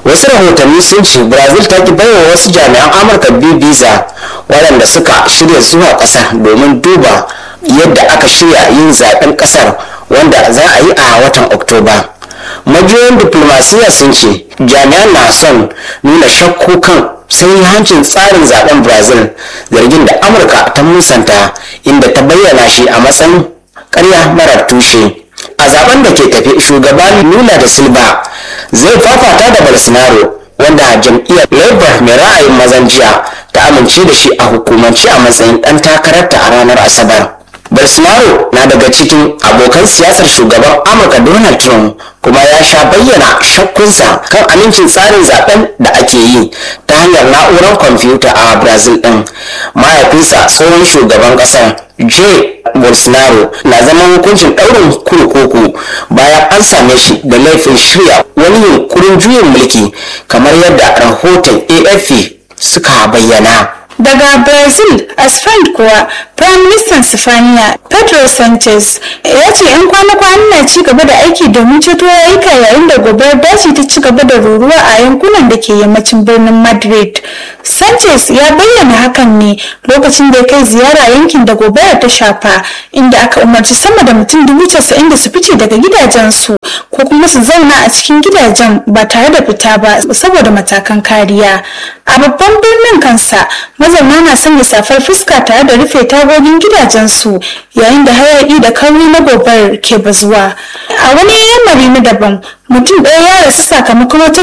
wasu rahotanni sun ce brazil ta ki baiwa wasu jami'an amurka biyu visa waɗanda suka shirya zuwa ƙasar domin duba yadda aka shirya yin zaben ƙasar wanda za a yi a watan oktoba majiyoyin diplomasiya sun ce jami'an na son nuna shakku kan hancin tsarin zaben brazil zargin da amurka ta musanta inda ta bayyana shi a matsayin karya marar tushe a zaben da ke tafe shugaban lula da silva zai fafata da bolsonaro wanda jam'iyyar labour mai ra'ayin mazan jiya ta amince da shi a hukumance a matsayin dan takararta a ranar asabar bolsonaro na daga cikin abokan siyasar shugaban amurka donald trump kuma ya sha bayyana shakkunsa kan amincin tsarin zaben da ake yi ta hanyar na'urar kwamfuta a brazil din mahaifinsa tsohon shugaban kasar j bolsonaro na zaman hukuncin ɗaurin kurkuku bayan an same shi da laifin shirya wani yunkurin juyin mulki kamar yadda rahoton afp suka bayyana daga brazil a spain kuwa prime minister sifaniya pedro sanchez ya ce 'yan kwana-kwanan na ci gaba da aiki domin ceto rayuka yayin da gobar daji ta ci gaba da ruruwa a yankunan da ke yammacin birnin madrid sanchez ya bayyana hakan ne lokacin da ya kai ziyara yankin da gobara ta shafa inda aka umarci sama da mutum dubu casa'in da su fice daga gidajensu ko kuma su zauna a cikin gidajen ba tare da fita ba saboda matakan kariya a babban birnin kansa mazauna na sanya safar fuska tare da rufe tagogin gidajensu yayin da hayaki da kauri na gobar ke bazuwa a wani yamari na daban mutum ɗaya ya rasu sakamakon wata